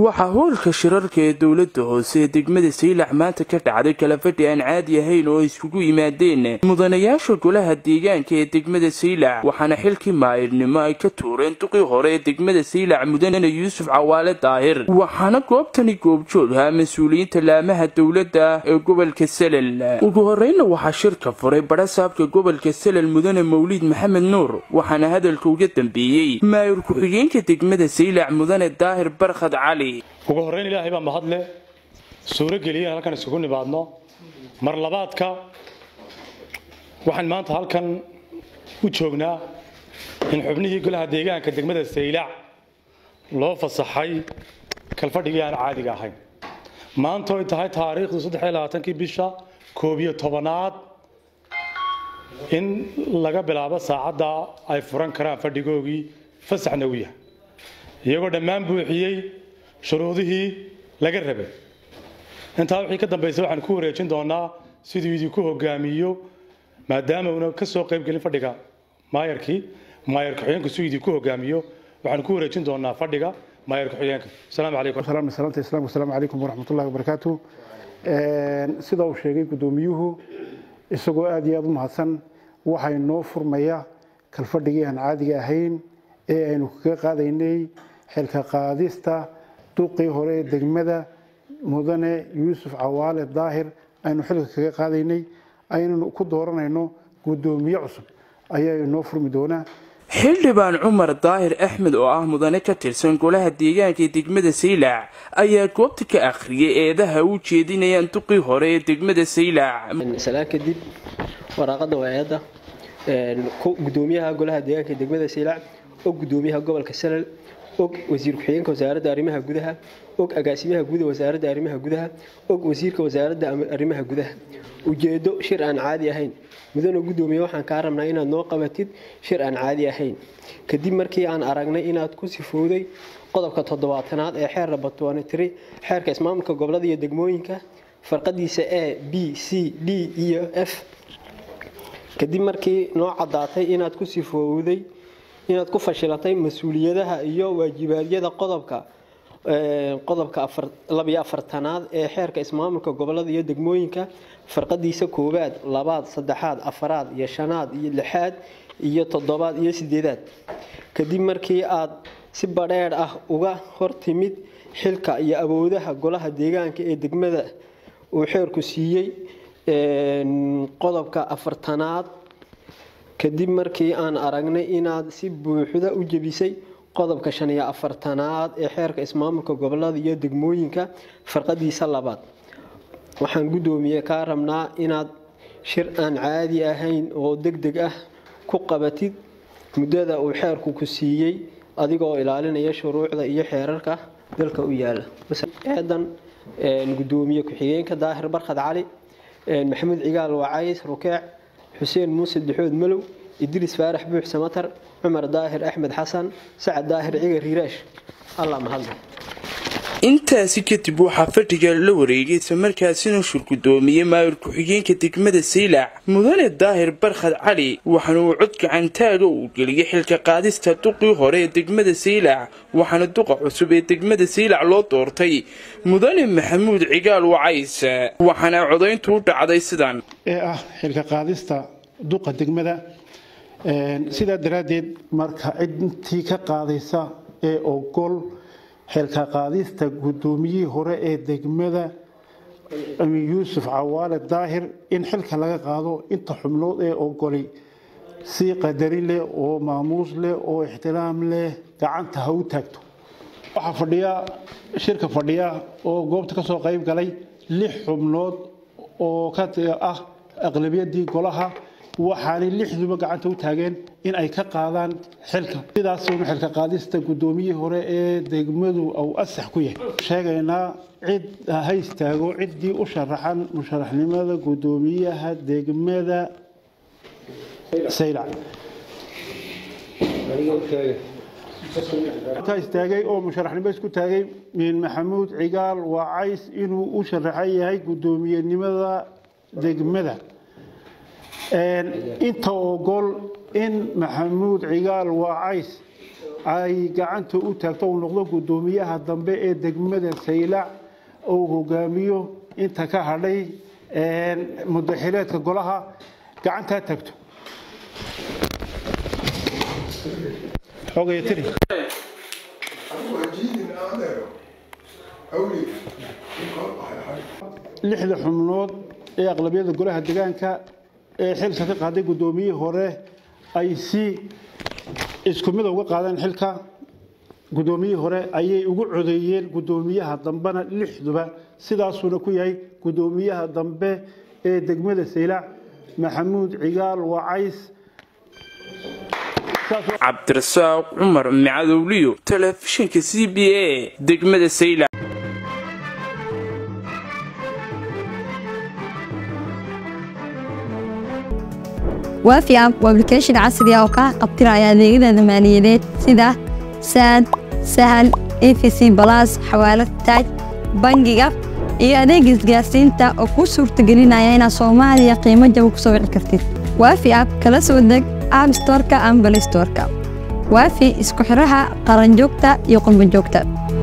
waxaa howlka shirarka ee dowlada hoose ee degmada saylac maanta ka dhacday kalafadhi aan caadi ahayn oo iskugu yimaadeen mudanayaasha golaha deegaanka ee degmada saylac waxaana xilkii maayirnimo ay ka tuureen duqii hore ee degmada saylac mudane yuusuf cawaale daahir waxaana goobtani goobjoogha mas-uuliyiinta laamaha dowladda ee gobolka salel ugu horeyna waxaa shirka furay barasaabka gobolka salel mudane mawliid maxamed nuur waxaana hadalka uga dambeeyey maayir ku-xigeenka degmada saylac mudane daahir barkhad cali ugu horreyn ilaahay baa mahadle suuro geliyeen halkan isugu nimaadno mar labaadka waxaan maanta halkan u joognaa in xubnihii golaha deegaanka degmada saylac loo fasaxay kalfadhigii aan caadiga ahayn maanta oy tahay taariikhdu saddexiyolabaatankii bisha koob iyo tobanaad in laga bilaabo saacadda ay furan karaan fadhigoogii fasaxna u yahay iyagoo dhammaan buuxiyey shuruudihii laga rabay intaa wixii ka dambaysa waxaan ku wareejin doonaa siduu idinku hogaamiyo maadaama uuna ka soo qayb gelin fadhiga maayarkii maayar ku-xigeenku siduu idinku hogaamiyo waxaan ku wareejin doonaa fadhiga maayar ku-xigeenka asalaamu calaykum salaanta islaamka asalaamu calaykum waraxmatullahi wabarakaatu sida uu sheegay guddoomiyuhu isagoo aad iyo aad u mahadsan waxay noo furmaya kalfadhigii aan caadiga ahayn ee aynu kaga qaadaynay xilka qaadista duqii hore ee degmada mudane yuusuf cawaale daahir aynu xilka kaga qaadaynay aynanu ku dooranayno guddoomiye cusub ayaa inoo furmi doonaa xildhibaan cumar daahir axmed oo ah mudane ka tirsan golaha deegaanka ee degmada saylac ayaa goobta ka akhriyay eedaha u jeedinayaan duqii hore ee degmada saylac salaan kadib waraaqada waa eedda gudoomiyaha golaha deegaanka ee degmada saylac og gudoomiyaha gobolka salal og wasiir ku-xigeenka wasaaradda arrimaha gudaha og agaasimaha guud wasaaradda arrimaha gudaha og wasiirka wasaaradda arrimaha gudaha ujeedo shir aan caadi ahayn mudane gudoomiye waxaan kaa rabnaa inaad noo qabatid shir aan caadi ahayn kadib markii aan aragnay inaad ku sifowday qodobka toddobaatanaad ee xeer rabatwanitri xeerka ismaamulka gobolada iyo degmooyinka farqadiisa a b c d iyo f kadib markii noo caddaatay inaad ku sifowday inaad ku fashilatay mas-uuliyadaha iyo waajibaadyada qodobka qodobka labiyo afartanaad ee xeerka ismaamulka gobolada iyo degmooyinka farqadiisa koowaad labaad saddexaad afaraad iyo shanaad iyo lixaad iyo toddobaad iyo sideedaad kadib markii aad si badheedh ah uga hortimid xilka iyo awoodaha golaha deegaanka ee degmada uu xeerku siiyey qodobka afartanaad kadib markii aan aragnay inaad si buuxda u jebisay qodobka shan iyo afartanaad ee xeerka ismaamulka gobolada iyo degmooyinka farqadiisa labaad waxaan guddoomiye kaa rabnaa inaad shir aan caadi ahayn oo deg deg ah ku qabatid muddada uu xeerku ku siiyey adigoo ilaalinaya shuruucda iyo xeerarka dalka u yaala eedan guddoomiye ku-xigeenka daahir barkhad cali maxamuud cigaal wacays rukeec xuseen muuse dixood malow idriis faarax buux samatar cumar daahir axmed xasan sacad daahir cigar riiraash allah mahadle intaasi kadib waxaa fadhiga la wareegay islamarkaasina shur guddoomiyey maayir ku-xigeenka degmada saylac mudane daahir barkhad cali waxaana uu cod gacantaaga uu geliyay xilka qaadista duqii hore ee degmada saylac waxaana duqa cusub ee degmada saylac loo doortay mudane maxamuud cigaal wacays waxaana codayntu u dhacday sidan ee ah xilka qaadista duqa degmada sidaa daraaddeed marka cidintii ka qaadaysa ee ogol xilka qaadista guddoomiyihii hore ee degmada yuusuf cawaale daahir in xilka laga qaado inta xubnood ee ogolay si qadari leh oo maamuus leh oo ixtiraam leh gacanta ha u taagto waxaa fadhiya shirka fadhiya oo goobta ka soo qayb galay lix xubnood oo ka ah aqlabiyadii golaha waxaanay lixduba gacanta u taageen in ay ka qaadaan xilka sidaasuna xilka qaadista guddoomiyihii hore ee degmadu uu asax ku yahay sheegaynaa cid ha istaago ciddii u sharaxan musharaxnimada guddoomiyaha degmada saylac ka istaagay oo musharaxnimo isku taagay maxamuud cigaal wacays inuu u sharaxan yahay guddoomiyenimada degmada inta ogol in maxamuud cigaal wacays ay gacanta u taagto uu noqdo guddoomiyaha dambe ee degmada saylac uu hogaamiyo inta ka hadhay mudaxileedka golaha gacantaa tagto xogaya tiri lixda xubnood ee aqlabiyada golaha deegaanka ee xilka ka qaaday guddoomiyihii hore ay si isku mid uga qaadeen xilka guddoomiyihii hore ayay ugu codeeyeen guddoomiyaha dambena lixduba sidaasuuna ku yahay guddoomiyaha dambe ee degmada saylac maxamuud cigaal wacays cabdirasaaq cumar macadowliyo telefishinka c b a degmada saylac waafi app waa application casri ah oo kaa qabtiraya adeegyada maaliyadeed sida saad sahal efc balas xawaalad taaj bangiga iyo adeega isgaarsiinta oo kuu suurtagelinaya inaad soomaaliya qiimo jaba ku soo wici kartid waafi app kala soo deg app storka ama balay storka waafi isku xiraha qaranjoogta iyo qurbanjoogta